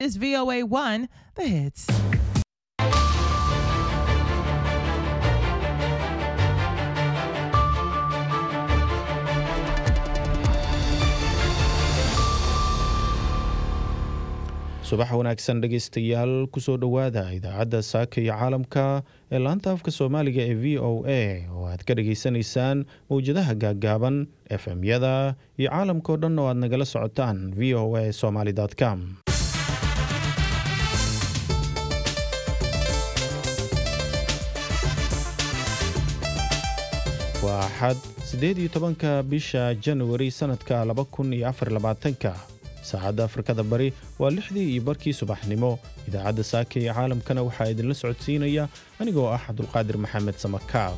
is VOA1 The Hits. subax wanaagsan dhegaystayaal kusoo dhowaada idaacadda saaka iyo caalamka ee laanta afka soomaaliga ee v o a oo aad ka dhageysanaysaan mowjadaha gaaggaaban efm-yada iyo caalamkao dhan oo aad nagala socotaan v o a somaly com waa axad siddeed iyo tobanka bisha januari sannadka laba kun iyo afar labaatanka saacadda afrikada bari waa lixdii iyo barkii subaxnimo idaacadda saaka iyo caalamkana waxaa idinla socodsiinaya anigoo ah cabdulqaadir maxamed samakaab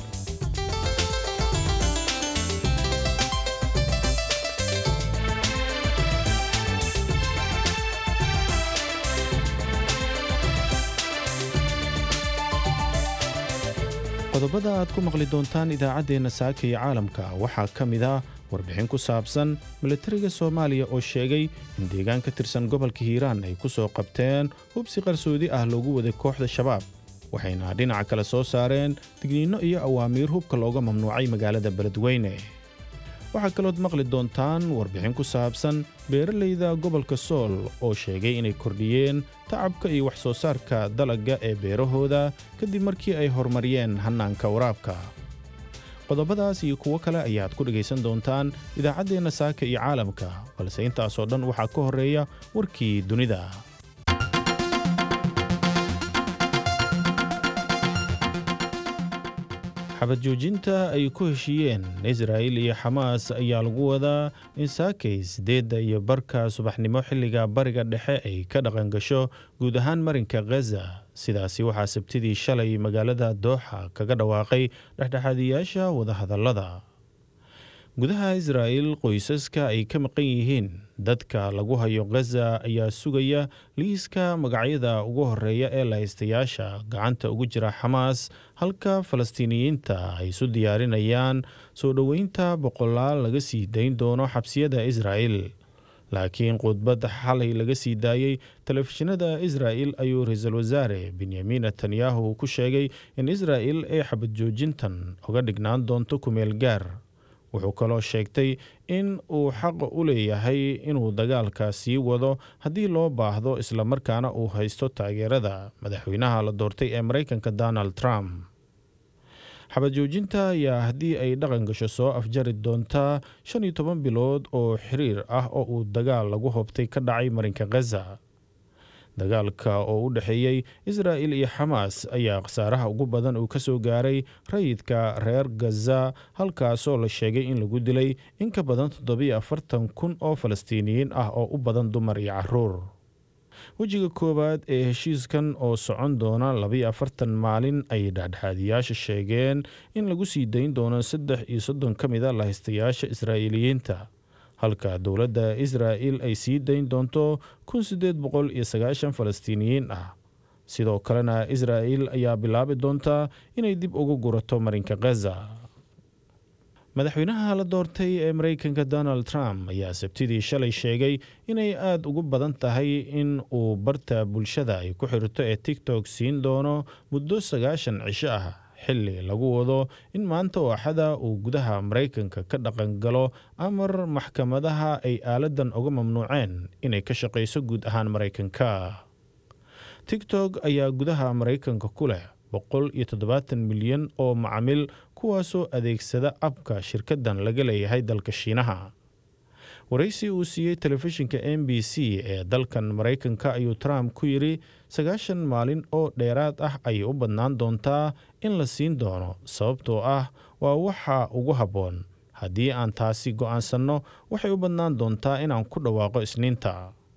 qodobada aad ku maqli doontaan idaacaddeenna saaka iyo caalamka waxaa ka mid ah warbixin ku saabsan milatariga soomaaliya oo sheegay in deegaan ka tirsan gobolka hiiraan ay ku soo qabteen hubsi qarsoodi ah loogu waday kooxda shabaab waxayna dhinaca kale soo saareen digniinno iyo awaamiir hubka looga mamnuucay magaalada beledweyne waxaa kalood maqli doontaan warbixin ku saabsan beeralayda gobolka sool oo sheegay inay kordhiyeen tacabka iyo wax soo saarka dalagga ee beerahooda kadib markii ay horumariyeen hannaanka waraabka qodobadaas iyo kuwo kale ayaad ku dhegaysan doontaan idaacaddeenna saaka iyo caalamka balse intaasoo dhan waxaa ka horreeya warkii dunida xabad joojinta ay ku heshiiyeen israa'il iyo xamaas ayaa lagu wadaa in saakay siddeedda iyo barka subaxnimo xilliga bariga dhexe ay ka dhaqan gasho guud ahaan marinka khaza sidaasi waxaa sabtidii shalay magaalada dooxa kaga dhawaaqay dhexdhexaadiyaasha wadahadallada gudaha israa'il qoysaska ay ka maqan yihiin dadka lagu hayo khaza ayaa sugaya liiska magacyada ugu horeeya ee lahaystayaasha gacanta ugu jira xamaas halka falastiiniyiinta ay isu diyaarinayaan soo dhoweynta boqolaal laga sii dayn doono xabsiyada israa'il laakiin khudbad xalay laga sii daayey telefishinada israa'il ayuu ra-iisul wasaare benyamin netanyahu ku sheegay in israa'il ay xabad joojintan uga dhignaan doonto kumeel gaar wuxuu kaloo sheegtay in uu xaq u leeyahay inuu dagaalka sii wado haddii loo baahdo islamarkaana uu haysto taageerada madaxweynaha la doortay ee maraykanka donald trump xabad joojinta ayaa haddii ay dhaqan gasho soo afjari doontaa shan iyo toban bilood oo xiriir ah oo uu dagaal lagu hobtay ka dhacay marinka khaza dagaalka oo u dhexeeyey israa'il iyo xamaas ayaa khasaaraha ugu badan uu ka soo gaaray rayidka reer gaza halkaasoo la sheegay in lagu dilay in ka badan toddobiyo afartan kun oo falastiiniyiin ah oo u badan dumar iyo caruur wejiga koowaad ee heshiiskan oo socon doona labiyo afartan maalin ay dhexdhexaadiyaasha sheegeen in lagu sii dayn doono saddex iyo soddon ka mid a lahaystayaasha israa'iiliyiinta halka dowladda israa'il ay sii dayn doonto kun siddeed boqol iyo sagaashan falastiiniyiin ah sidoo kalena israa'il ayaa bilaabi doontaa inay dib ugu gurato marinka khaza madaxweynaha la doortay ee maraykanka donald trump ayaa sabtidii shalay sheegay inay aada ugu badan tahay in uu barta bulshada ay ku xirto ee tiktok siin doono muddo sagaashan cisho ah xilli lagu wado in maanta oo axada uu gudaha maraykanka ka dhaqan galo amar maxkamadaha ay aaladan uga mamnuuceen inay ka shaqayso guud ahaan maraykanka tigtok ayaa gudaha maraykanka ku leh boqol iyo toddobaatan milyan oo macamil kuwaasoo adeegsada abka shirkaddan laga leeyahay dalka shiinaha waraysi uu siiyey telefishinka m b c ee dalkan maraykanka ayuu trump ku yidhi sagaashan maalin oo dheeraad ah ayay u badnaan doontaa in la siin doono sababtoo ah waa waxa ugu habboon haddii aan taasi go'aansanno waxay u badnaan doontaa inaan ku dhawaaqo isniinta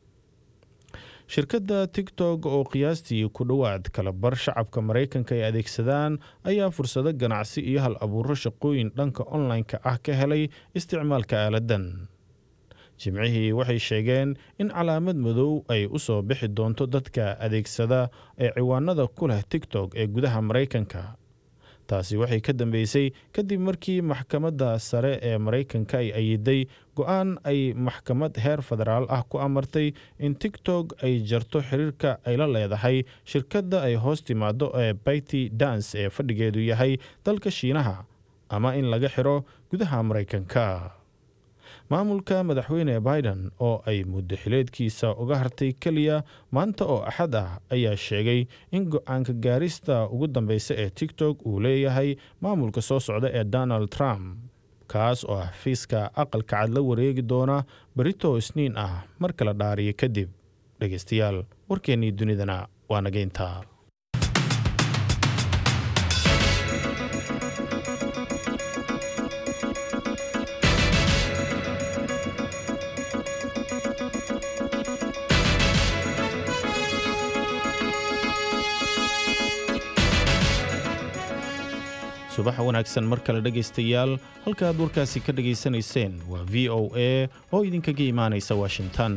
shirkadda tigtok oo qiyaastii ku dhowaad kala bar shacabka maraykanka ay adeegsadaan ayaa fursado ganacsi iyo hal abuuro shaqooyin dhanka online-ka ah ka helay isticmaalka aaladan jimcihii waxay sheegeen in calaamad madow ay u soo bixi doonto dadka adeegsada ee ciwaanada ku leh tigtok ee gudaha maraykanka taasi waxay ka dambeysay kadib markii maxkamadda sare ee maraykanka ay ayiday go-aan ay maxkamad heer federaal ah ku amartay in tigtok ay jarto xiriirka ay la leedahay shirkadda ay hoos timaado ee bayti dans ee fadhigeedu yahay dalka shiinaha ama in laga xiro gudaha maraykanka maamulka madaxweyne biden oo ay muddo xileedkiisa uga hartay keliya maanta oo axad ah ayaa sheegay in go-aanka gaarista ugu dambeysa ee tigtok uu leeyahay maamulka soo socda ee donald trump kaas oo ah fiiska aqalka cad la wareegi doona berito isniin ah marka la dhaariyo kadib dhegeystayaal warkeennii dunidana waa nageynta subax wanaagsan mar kale dhegaystayaal halkaaad warkaasi ka dhegaysanayseen waa v o a oo idinkaga imaanaysa washington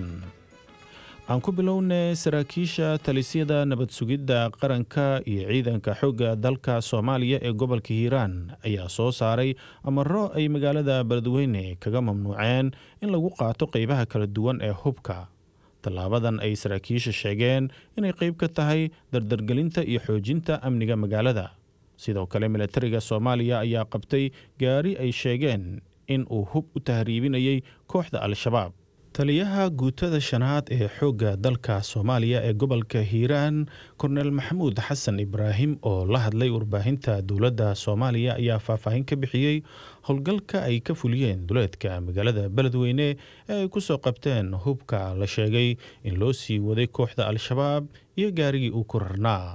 aan ku bilownay saraakiisha talisyada nabad sugidda qaranka iyo ciidanka xoogga dalka soomaaliya ee gobolka hiiraan ayaa soo saaray amaro ay magaalada beledweyne kaga mamnuuceen in lagu qaato qeybaha kala duwan ee hubka tallaabadan ay saraakiisha sheegeen inay qeyb ka tahay dardargelinta iyo xoojinta amniga magaalada sidoo kale milatariga soomaaliya ayaa qabtay gaari ay sheegeen in uu hub u tahriibinayay kooxda al-shabaab taliyaha guutada shanaad ee xoogga dalka soomaaliya ee gobolka hiiraan kornel maxamuud xasan ibraahim oo la hadlay warbaahinta dowladda soomaaliya ayaa faahfaahin ka bixiyey howlgalka ay ka fuliyeen duleedka magaalada beledweyne ee ay ku soo qabteen hubka la sheegay in loo sii waday kooxda al-shabaab iyo gaarigii uu ku rarnaa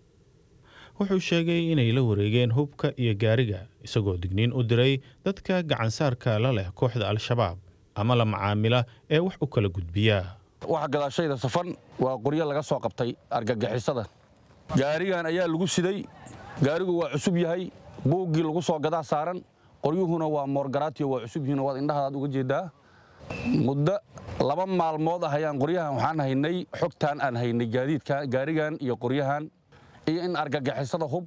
wuxuu sheegay inay la wareegeen hubka iyo gaariga isagoo digniin u diray dadka gacansaarka la leh kooxda al-shabaab ama la macaamila ee wax u kala gudbiya waxa gadaashayda safan waa qoryo laga soo qabtay argagixisada gaarigan ayaa lagu siday gaarigu waa cusub yahay buuggii lagu soo gadaa saaran qoryuhuna waa moorgaraatiyo waa cusub yihiin waad indhahadaad uga jeedaa muddo laba maalmood ah ayaan qoryahan waxaan haynay xogtaan aan haynay gaadiidka gaarigan iyo qoryahan iyo in argagixisada hub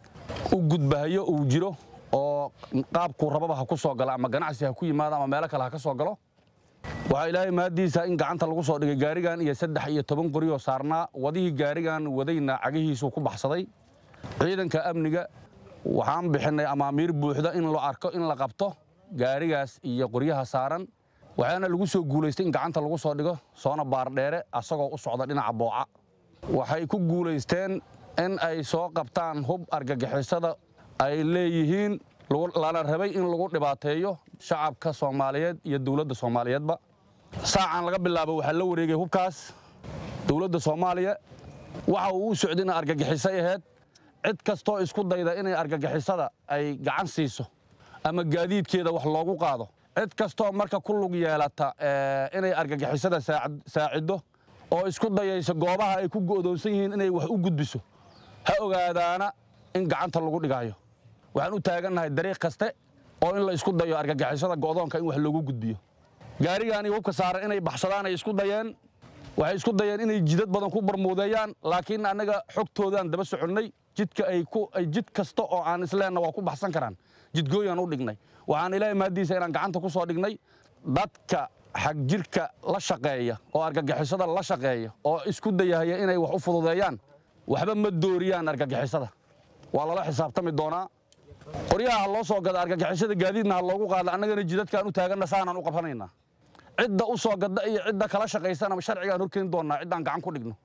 u gudbahayo uu jiro oo qaabkuu rababa ha ku soo galo ama ganacsi ha ku yimaado ama meelo kale ha ka soo galo waxaa ilaahay maadiisa in gacanta lagu soo dhigay gaarigan iyo saddex iyo toban qoryoo saarnaa wadihii gaarigan wadayna cagihiisuu ku baxsaday ciidanka amniga waxaan bixinnay amaamiir buuxda in la arko in la qabto gaarigaas iyo qoryaha saaran waxaana lagu soo guulaystay in gacanta lagu soo dhigo soona baardheere asagoo u socda dhinaca booca waxay ku guulaysteen in ay soo qabtaan hub argagixisada ay leeyihiin lana rabay in lagu dhibaateeyo shacabka soomaaliyeed iyo dowladda soomaaliyeedba saacan laga bilaabo waxaa la wareegay hubkaas dowladda soomaaliya waxa uu u socday ina argagixisay ahayd cid kastoo isku dayda inay argagixisada ay gacan siiso ama gaadiidkeeda wax loogu qaado cid kastoo marka ku lug yeelata inay argagixisada saaciddo oo isku dayayso goobaha ay ku go'doonsan yihiin inay wax u gudbiso ha ogaadaana in gacanta lagu dhigaayo waxaan u taagannahay dariiq kaste oo in la isku dayo argagixisada go'doonka in wax loogu gudbiyo gaarigaani hubka saaran inay baxsadaan ay isku dayeen waxay isku dayeen inay jidad badan ku barmuudeeyaan laakiin annaga xogtoodaan daba soconnay jidka ay jid kasta oo aan isleenna waa ku baxsan karaan jidgooyaan u dhignay waxaan ilaahay maaddiisa inaan gacanta ku soo dhignay dadka xagjirka la shaqeeya oo argagixisada la shaqeeya oo isku dayahaya inay wax u fududeeyaan waxba ma dooriyaan argagixisada waa lala xisaabtami doonaa qoryaha ha loo soo gada argagixisada gaadiidna ha loogu qaada annagana jidadkaan u taaganna saanaan u qabanaynaa cidda u soo gadda iyo cidda kala shaqaysana sharcigaan horkeeni doonnaa ciddaan gacan ku dhigno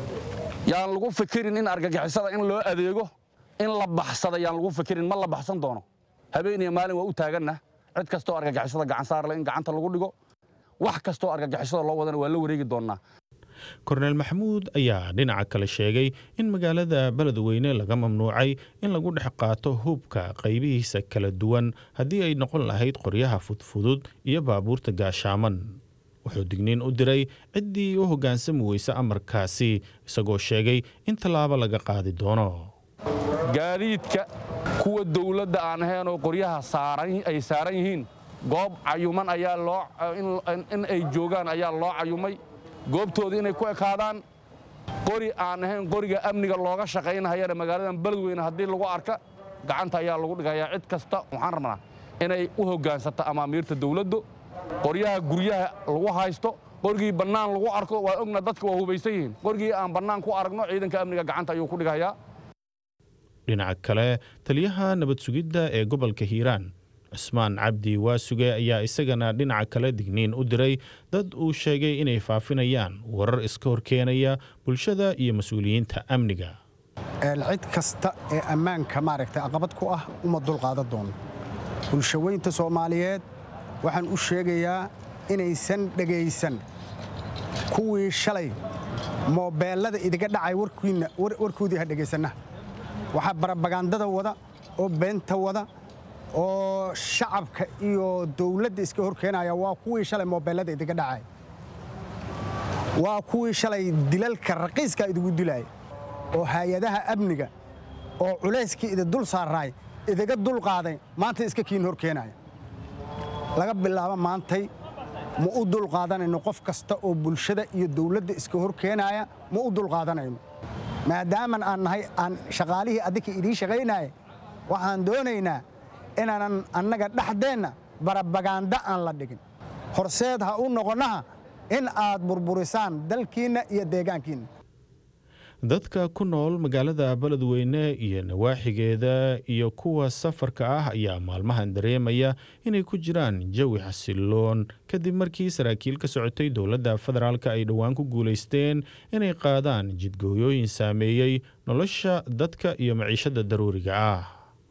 yaan lagu fikirin in argagixisada in loo adeego in la baxsada yaan lagu fikirin ma la baxsan doono habeen iyo maalin waa u taaganna cid kastoo argagixisada gacan saarle in gacanta lagu dhigo wax kastoo argagixisada loo wadana waa la wareegi doonnaa korneel maxamuud ayaa dhinaca kale sheegay in magaalada beledweyne laga mamnuucay in lagu dhex qaato hubka qaybihiisa kala duwan haddii ay noqon lahayd qoryaha fudfudud iyo baabuurta gaashaaman wuxuu digniin u diray ciddii u hoggaansami weysa amarkaasi isagoo sheegay in tallaabo laga qaadi doono gaadiidka kuwa dawladda aan ahayn oo qoryaha ay saaran yihiin goob cayuman ayaa loo in ay joogaan ayaa loo cayumay goobtooda inay ku ekaadaan qori aan ahayn qoriga amniga looga shaqaynahayana magaaladan beledweyne haddii lagu arka gacanta ayaa lagu dhigayaa cid kasta waxaan rabnaa inay u hoggaansato amaamiirta dawladdu qoryaha guryaha lagu haysto qorgii bannaan lagu arko waa ogna dadka waa hubaysan yihiin qorgii aan bannaan ku aragno ciidanka amniga gacanta ayuu ku dhigayaa dhinaca kale taliyaha nabad sugidda ee gobolka hiiraan cusmaan cabdi waasuge ayaa isagana dhinaca kale digniin u diray dad uu sheegay inay faafinayaan warar iska horkeenaya bulshada iyo mas-uuliyiinta amniga cid kasta ee ammaanka maaragtay aqabad ku ah uma dulqaadan doono bulshaweynta soomaaliyeed waxaan u sheegayaa inaysan dhegaysan kuwii shalay moobeellada idiga dhacay warkoodii ha dhegaysanna waxaa barabagandada wada oo beenta wada oo shacabka iyo dawladda iska hor keenaya waa kuwii shalay moobeellada idiga dhacay waa kuwii shalay dilalka raqiiska idigu dilaya oo hay-adaha amniga oo culayskii idi dul saaraay idiga dulqaaday maanta iska kiin hor keenaya laga bilaabo maantay ma u dulqaadanayno qof kasta oo bulshada iyo dawladda iska hor keenaya ma u dulqaadanayno maadaaman aan nahay aan shaqaalihii adinka idiin shaqaynaya waxaan doonaynaa inaanan annaga dhexdeenna barabagaanda aan la dhigin horseed ha u noqonnaha in aad burburisaan dalkiinna iyo deegaankiinna dadka ku nool magaalada beledweyne iyo nawaaxigeeda iyo kuwa safarka ah ayaa maalmahan dareemaya inay ku jiraan jawi xasiloon kadib markii saraakiil ka socotay dowladda federaalk ay dhowaan ku guulaysteen inay qaadaan jidgooyooyin saameeyey nolosha dadka iyo maciishada daruuriga ah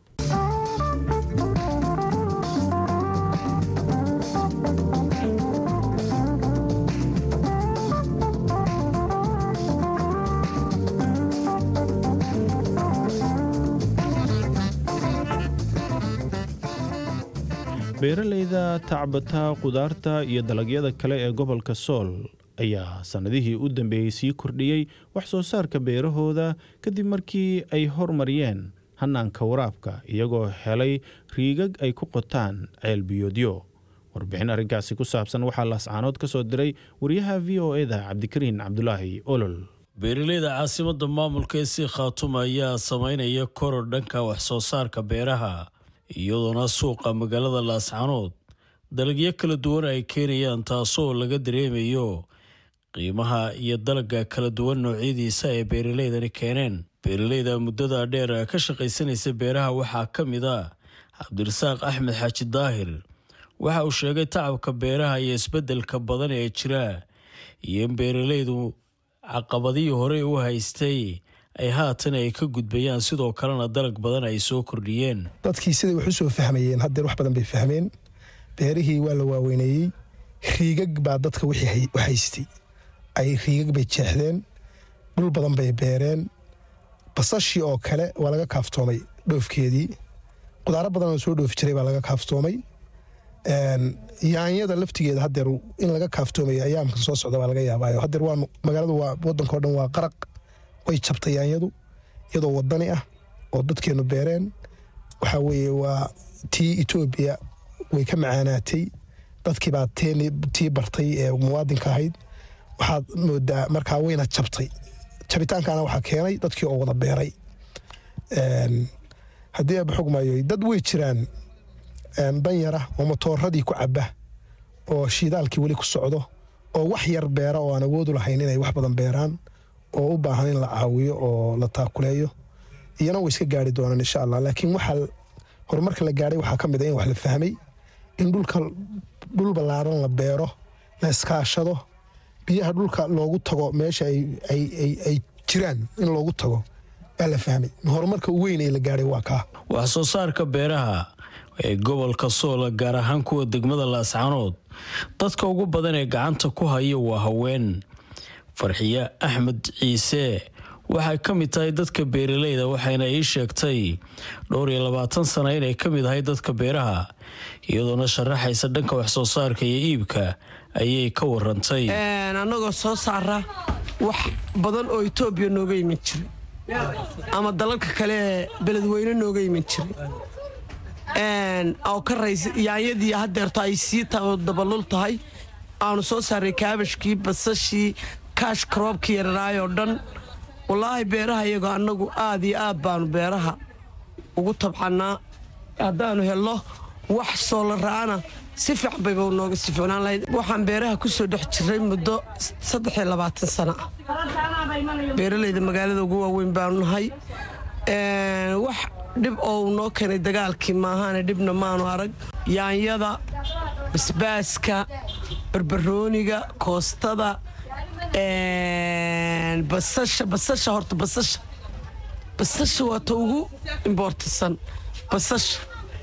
beeraleyda tacbata khudaarta iyo dalagyada kale ee gobolka sool ayaa sannadihii u dambeeyey sii kordhiyey wax soo saarka beerahooda kadib markii ay hormariyeen hanaanka waraabka iyagoo helay riigag ay ku qotaan ceelbiyoodyo warbixin arrinkaasi ku saabsan waxaa laascaanood ka soo diray wariyaha v o eda cabdikariin cabdulaahi olol beeraleyda caasimadda maamulka ee sii khaatuma ayaa samaynaya koror dhanka wax soo saarka beeraha iyadoona suuqa magaalada laascaanood dalagyo kala duwan ay keenayaan taasoo laga dareemayo qiimaha iyo dalagga kala duwan noocyadiisa ee beeraleydani keeneen beeraleyda muddada dheer ka shaqaysanaysa beeraha waxaa ka mid a cabdirasaaq axmed xaaji daahir waxa uu sheegay tacabka beeraha iyo isbeddelka badan ee jira iyo in beeraleydu caqabadihii horey u haystay ay haatan ay ka gudbayaan sidoo kalena dalag badan ay soo kordhiyeen dadkii siday wax u soo fahmayeen haddeer wax badan bay fahmeen beerihii waa la waaweyneeyey riigag baa dadka wixii u haystay ay riigag bay jeexdeen dhul badan bay beereen basashii oo kale waa laga kaaftoomay dhoofkeedii qudaaro badan oo soo dhoofi jiray baa laga kaaftoomay yaanyada laftigeeda haddeer in laga kaaftoomaya ayaamkan soo socda baa laga yaabaayo haddeer waa magaaladu waa waddankao dhan waa qaraq way jabtay yaanyadu iyadoo wadani ah oo dadkeennu beereen waxaa weeye waa tii etoobiya way ka macaanaatay dadkii baa tii bartay ee muwaadinka ahayd waxaad moodaa markaa wayna jabtay jabitaankaana waxaa keenay dadkii oo wada beeray haddii aaba xogmayo dad way jiraan danyara oo matooradii ku caba oo shiidaalkii weli ku socdo oo wax yar beera oo aan awoodu lahayn inay wax badan beeraan oo u baahan in la caawiyo oo la taakuleeyo iyana way iska gaari doonaan insha allah laakiin waxaa horumarka la gaadhay waxaa ka mid a in wax la fahmay in dhulka dhul ballaaran la beero la iskaashado biyaha dhulka loogu tago meesha ay jiraan in loogu tago baa la fahmay horumarka weyn ee la gaadhay waa kaa wax soo saarka beeraha ee gobolka soola gaar ahaan kuwa degmada laascaanood dadka ugu badan ee gacanta ku haya waa haween farxiye axmed ciise waxay ka mid tahay dadka beeraleyda waxayna ii sheegtay dhowr iyo labaatan sana inay ka mid ahay dadka beeraha iyadoona sharaxaysa dhanka wax soo saarka iyo iibka ayay ka warantay annagoo soo saara wax badan oo etoobiya nooga iman jiray ama dalalka kale ee beledweyne nooga iman jiray oo ka raysa yaanyadii haddeerto ay sii dabalul tahay aanu soo saaray kaabashkii basashii kaash karoobkii yararaayoo dhan wallaahi beeraha iyagoo annagu aad iyo aad baanu beeraha ugu tabcannaa haddaanu helno wax soola ra'ana si fiican bayba nooga sii ficnaan lahayd waxaan beeraha ku soo dhex jiray muddo saddex iyo labaatan sana ah beeralayda magaalada ugu waaweyn baanu nahay wax dhib oo uu noo keenay dagaalkii maahaane dhibna maanu arag yaanyada basbaaska barbarooniga koostada basasha basasha horta basasha basasha waa ta ugu imboortisan basasha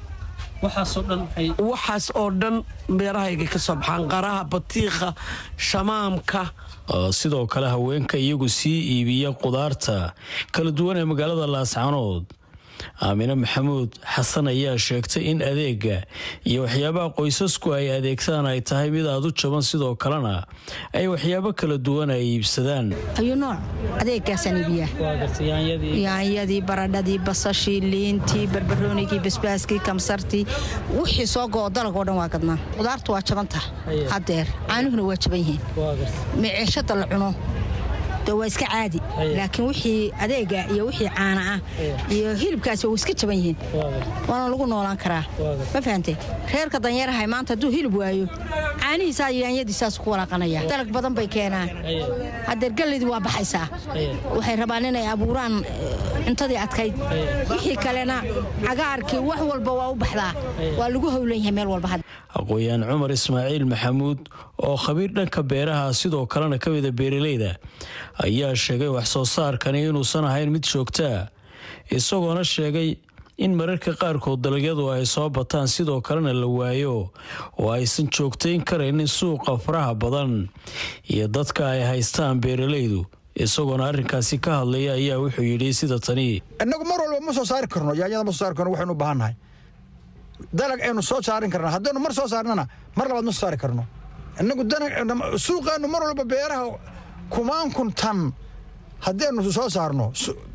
waxaas oo dhan beerahayga ka soo baxaan qaraha batiikha shamaamka sidoo kale haweenka iyagu sii iibiya qudaarta kala duwan ee magaalada laascanood aamine maxamuud xasan ayaa sheegtay in adeega iyo waxyaabaha qoysasku ay adeegsadaan ay tahay mid aad u jaban sidoo kalena ay waxyaabo kala duwan ay iibsadaan ayuu nooc adeegaasaan iibiyaa yaanyadii baradhadii basashii liintii barbaroonigii basbaaskii kamsartii wixii soo go'o dalag oo dhan waa gadnaa qudaartu waa jabanta haddeer caanuhuna waa jaban yihiin miceeshada la cuno waa iska caadi laakiin wixii adeega iyo wixii caana ah iyo hilibkaasi waa iska jaban yihiin waana lagu noolaan karaa ma fahante reerka danyarahay maanta hadduu hilib waayo caanihiisaa yaanyadiisaas ku walaaqanaya dalag badan bay keenaan haddeer galleydii waa baxaysaa waxay rabaan inay abuuraan cuntadii adkayd wixii kalena cagaarkii wax walba waa u baxdaa waa lagu howlan yahay meel walba aqooyaan cumar ismaaciil maxamuud oo khabiir dhanka beeraha sidoo kalena ka mida beeralayda ayaa sheegay wax soo saarkani inuusan ahayn mid joogtaa isagoona sheegay in mararka qaarkood dalagyadu ay soo bataan sidoo kalena la waayo oo aysan joogtayn karaynin suuqa faraha badan iyo dadka ay haystaan beeralaydu isagoona arrinkaasi ka hadlaya ayaa wuxuu yidhi sida tani innagu mar walba ma soo saari karno yaanyada ma soo saari karno waxaynu u baahannahay dalag aynu soo saarin karna haddaynu mar soo saarnana mar labaad ma soo saari karno innagu suuqeennu mar walba beeraha kumaan kun tan haddaynu soo saarno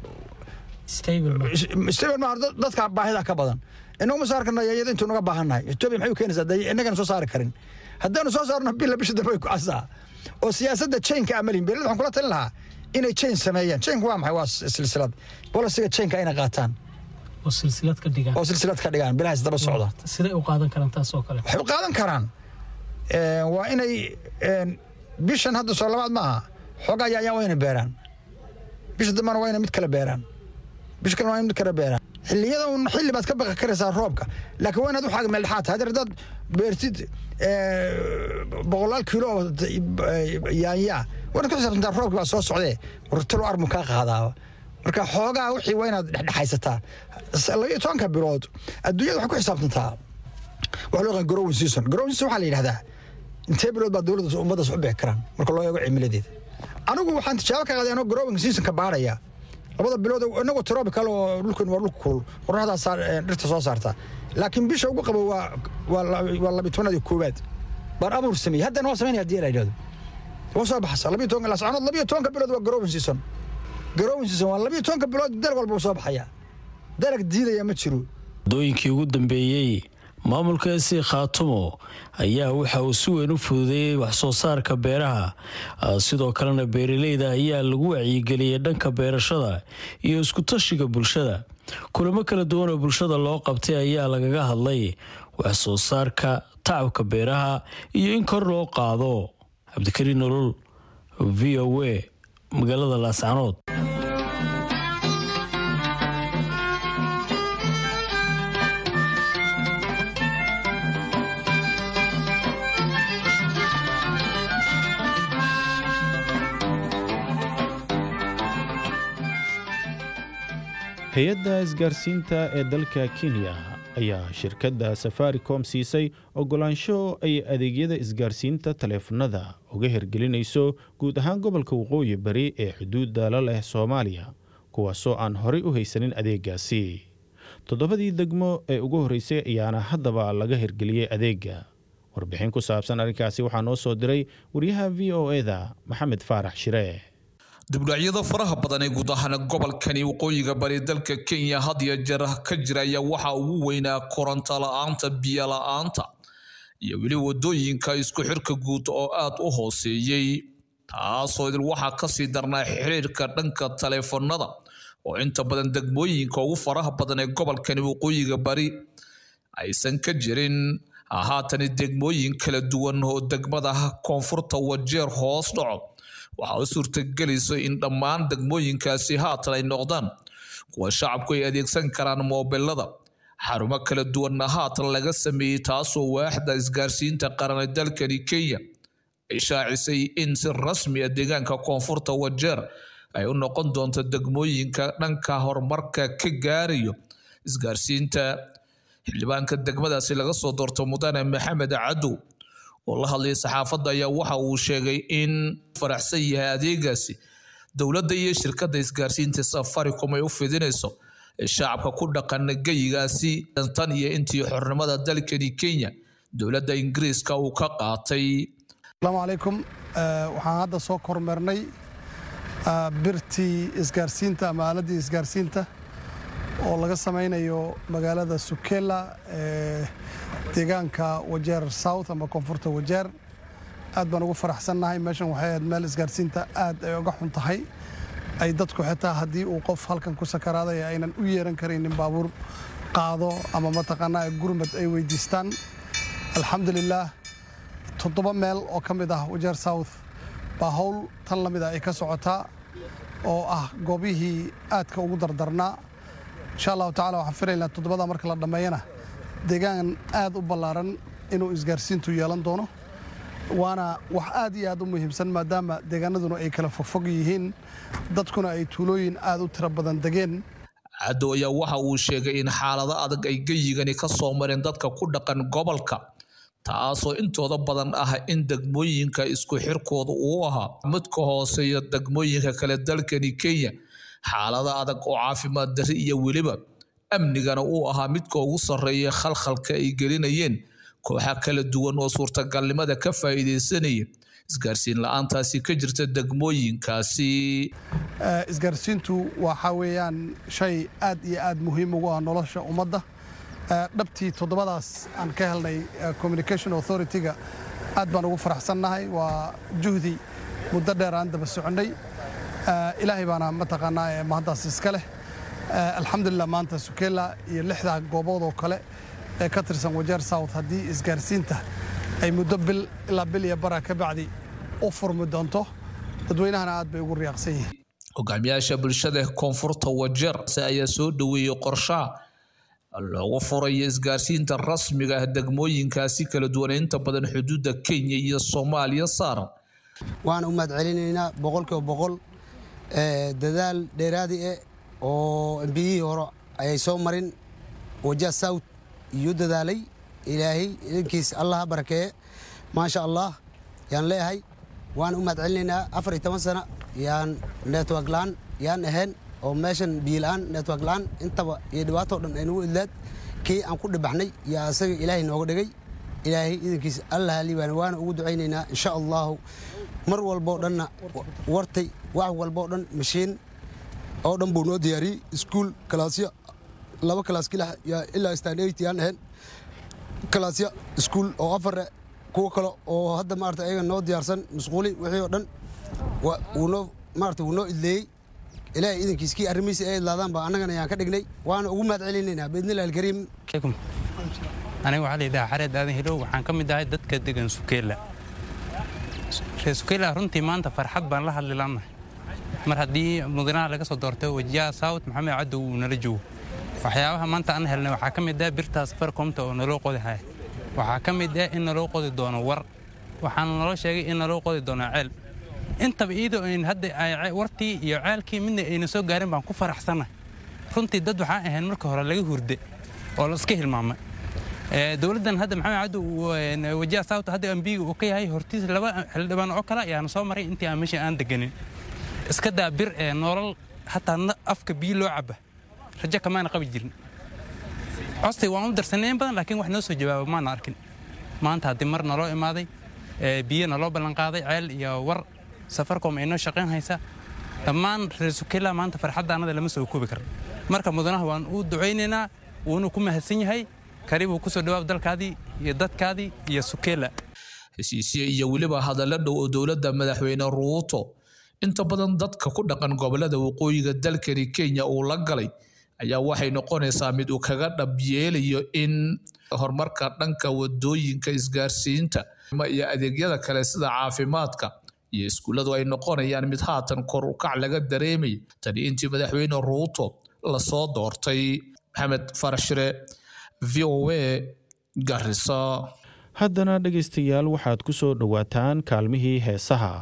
stable ma dadka baahida ka badan inagu ma saari karno yaanyada intuu naga baahannahay etoobiya maxay u keenaysaa dee innagana soo saari karin haddaynu soo saarno bila bisha dambe ay ku casaa oo siyaasadda chainka amalin beerlada waxaan kula talin lahaa inay chain sameeyaan chainku waa maxay waa silsilad bolisiga chainka inay qaataan oo silsilad ka dhigaan oo silsilad ka dhigaan bilahaas daba socda siday u qaadan karaan taas oo kale waxay u qaadan karaan waa inay bishan hadda soo labaad ma aha xoogaa yaayaan waa inay beeraan bisha dambana waa inay mid kale beeraan bisha kalena waa inay mid kale beeraan xilliyada un xilli baad ka baqi karaysaa roobka laakiin waa inaad waxaaga meeldhexaad tahay haddeer haddaad beertid boqolaal kiilo oo yaanyaa waa inaad ku xisaabtantaa roobka baa soo socdee wartalo armu kaa qaadaaba marka xoogaa wixii waa inaad dhexdhexaysataa labiyo tobanka bilood adduunyada waxay ku xisaabtantaa waxa loo yaqaan growing season growing season waxaa la yidhahdaa intee bilood baa dowladda ummaddaas u bixi karaan marka loo eego cimiladeeda anigu waxaan tijaabo ka qaaday anoo growing seasonka baadhaya labada bilood inagoo tropical oo dhulkan waa dhulka kulul qorraxdaa dhirta soo saarta laakiin bisha ugu qabo waa waa labiyo tobanaad iyo koowaad baan abuur sameeyey haddana waa samaynaya haddii la yidhahdo waa soo baxaysa labiyo tobanka lascanood labiyo tobanka bilood waa growing season growing season waa labiyo tobanka bilood dalag walba uu soo baxaya dalag diidaya ma jiro waddooyinkii ugu dambeeyey maamulka esi khaatumo ayaa waxa uu si weyn u fududeeyey wax soo saarka beeraha sidoo kalena beeraleyda ayaa lagu wacyigeliyey dhanka beerashada iyo iskutashiga bulshada kulamo kala duwan oo bulshada loo qabtay ayaa lagaga hadlay wax soo saarka tacabka beeraha iyo in kor loo qaado cabdikariin nolol v o a magaalada laascanood hay-adda isgaarsiinta ee dalka kenya ayaa shirkadda safaricom siisay ogolaansho ay adeegyada isgaarsiinta taleefanada uga hirgelinayso guud ahaan gobolka waqooyi bari ee xuduudda la leh soomaaliya kuwaasoo aan horey u haysanin adeegaasi toddobadii degmo ee ugu horreysay ayaana haddaba laga hirgeliyey adeega warbixin ku saabsan arrinkaasi waxaa noo soo diray wariyaha v o eda maxamed faarax shire dibdhacyada faraha badan ee guud ahaan gobolkani waqooyiga bari dalka kenya had iyo jeer ka jira ayaa waxaa ugu weynaa koronto la-aanta biyo la-aanta iyo weli wadooyinka isku xirka guud oo aad u hooseeyey taasoo idil waxaa kasii darnaa xiriirka dhanka taleefanada oo inta badan degmooyinka ugu faraha badan ee gobolkani waqooyiga bari aysan ka jirin haatani degmooyin kala duwan oo degmada koonfurta wajeer hoos dhaco waxaa u suurtagelayso in dhammaan degmooyinkaasi haatan ay noqdaan kuwa shacabku ay adeegsan karaan moobilada xarumo kala duwanna haatan laga sameeyey taasoo waaxda isgaarsiinta qaran ee dalkani kenya ay shaacisay in si rasmi ah deegaanka koonfurta wajeer ay u noqon doonto degmooyinka dhanka horumarka ka gaarayo isgaarsiinta xildhibaanka degmadaasi laga soo doorto mudane maxamed cadow oo la hadlayay saxaafadda ayaa waxa uu sheegay in faraxsan yahay adeegaasi dowladda iyo shirkadda isgaarsiinta safaricom ay u fidinayso shacabka ku dhaqan geyigaasi tan iyo intii xornimada dalkani kenya dowladda ingiriiska uu ka qaatay asalaamu calaykum waxaan hadda soo kormeernay birtii isgaarsiinta ama aaladdii isgaarsiinta oo laga samaynayo magaalada sukela ee deegaanka wajeer south ama koonfurta wajeer aad baan ugu faraxsannahay meeshan waxay ahayd meel isgaarsiinta aad ay uga xun tahay ay dadku xitaa haddii uu qof halkan ku sakaraaday aynan u yeeran karaynin baabuur qaado ama mataqaanaa gurmad ay weydiistaan alxamdulilaah toddoba meel oo ka mid ah wajeer south baa howl tan la mid a ay ka socotaa oo ah goobihii aadka ugu dardarnaa insha allahu tacala waxaan filaynaa toddobada marka la dhammeeyana deegaan aad u ballaaran inuu isgaarsiintu yeelan doono waana wax aad iyo aad u muhiimsan maadaama deegaanaduna ay kala fogfog yihiin dadkuna ay tuulooyin aad u tiro badan degeen cadow ayaa waxa uu sheegay in xaalado adag ay geyigani ka soo mareen dadka ku dhaqan gobolka taasoo intooda badan ah in degmooyinka isku xirkooda uu ahaa mid ka hooseeya degmooyinka kale dalkani kenya xaalado adag oo caafimaad darri iyo weliba amnigana uu ahaa midka ugu sarreeya khalkhalka ay gelinayeen kooxa kala duwan oo suurtagalnimada ka faa'iidaysanaya isgaarsiin la-aantaasi ka jirta degmooyinkaasi isgaarsiintu waxaa weeyaan shay aad iyo aad muhiim ugu ah nolosha ummadda dhabtii toddobadaas aan ka helnay communication authority-ga aad baan ugu faraxsannahay waa juhdi muddo dheer aan daba soconnay ilaahay baana mataqaanaa mahaddaas iska leh alxamdulilah maanta sukela iyo lixdaa goobood oo kale ee ka tirsan wajeer south haddii isgaarsiinta ay muddo bil ilaa bil iyo bara ka bacdi u furmi doonto dadweynahana aad bay ugu riyaaqsan yihiin hogaamiyaasha bulshada koonfurta wajeer ayaa soo dhoweeyey qorshaha loogu furayo isgaarsiinta rasmiga ah degmooyinkaasi kala duwan inta badan xuduudda kenya iyo soomaaliya saaran waan u mahad celinaynaa boqolkiiba boqol dadaal dheeraadi eh oo embiyihii hore ayay soo marin waja south iyo dadaalay ilaahay idinkiis allah ha barakeeye maasha allah yaan leeyahay waan u mahad celinaynaa afar iyo toban sana yaan network la-aan yaan ahayn oo meeshan biila-aan network la-aan intaba iyo dhibaatoo dhan ay nagu idlaad kii aan ku dhibaxnay yaa asaga ilaahay nooga dhigay ilaahay idinkiis allah liibaan waana ugu ducaynaynaa insha allahu mar walboo dhanna wartay wax walboo dhan mashiin oo dhan buu noo diyaariyey iskuul kalaasya laba kalaas ilaa stan eight yaan ahayn kalaasya iskuul oo afare kuwo kale oo hadda maarata ayaga noo diyaarsan masquuli wixii oo dhan wuu noo maarata wuu noo idleeyey ilaahay idankiiskii arrimihiisa ay idlaadaan baa annagana yaan ka dhignay waana ugu mahad celinaynaa biidnillahi alkariim aniga waxaa layidhaha xareed aadan hilow waxaan ka mid ahay dadka degan sukeela reer sukeela runtii maanta farxad baan la hadli laannahay mar haddii mudanaha laga soo doortay wajiyaha saawt maxamed cadow uu nala joogo waxyaabaha maanta aan helnay waxaa ka mid ah birtaas farkomta oo naloo qodi haya waxaa ka mid ah in naloo qodi doono war waxaana naloo sheegay in naloo qodi doono ceel intaba iyadoo ayn hadda wartii iyo ceelkii midna ayna soo gaarin baan ku faraxsannahay runtii dad waxaan ahayn marka hore laga hurde oo la iska hilmaamay dowladdan hadda maxamed cabdu wajiha saawta hadda ambiga uu ka yahay hortiis laba xildhibaan oo kale ayaana soo maray intii aan meesha aan deganin iska daa bir ee nolol hataa afka biyo loo caba rajo kamaana qabi jirin costay waan u darsanay in badan laakiin wax noo soo jawaaba maana arkin maanta haddii mar naloo imaaday biyo naloo ballanqaaday ceel iyo war safarcom ay noo shaqayn haysa dhammaan reer sukela maanta farxaddaanada lama soo koobi kara marka mudanaha waan u ducaynaynaa wuuna ku mahadsan yahay karibuu kusoo dhawaab dalkaadii iyo dadkaadii iyo sukela heshiisyo iyo weliba hadallo dhow oo dowladda madaxweyne ruuto inta badan dadka ku dhaqan gobolada waqooyiga dalkani kenya uu la galay ayaa waxay noqonaysaa mid uu kaga dhabyeelayo in horumarka dhanka wadooyinka isgaarsiinta iyo adeegyada kale sida caafimaadka iyo iskuulladu ay noqonayaan mid haatan kor u kac laga dareemay tani intii madaxweyne ruuto lasoo doortay maxamed farashire v o a garisa haddana dhegaystayaal waxaad ku soo dhowaataan kaalmihii heesaha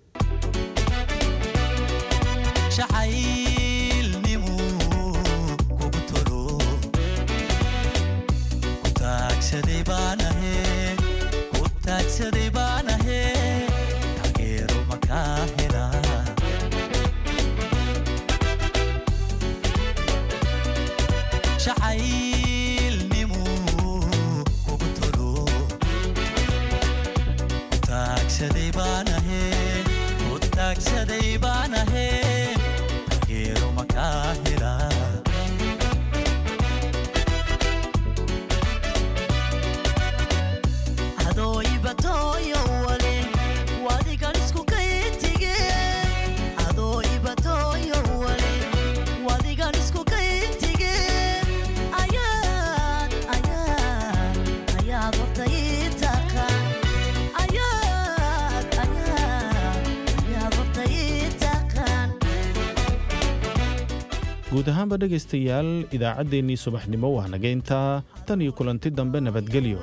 guud ahaanba dhegaystayaal idaacaddeenii subaxnimo waa nageyntaa tan iyo kulanti dambe nabadgelyo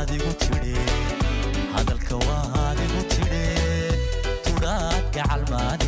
hadalka waad igu tidhe tudhaadka calmaad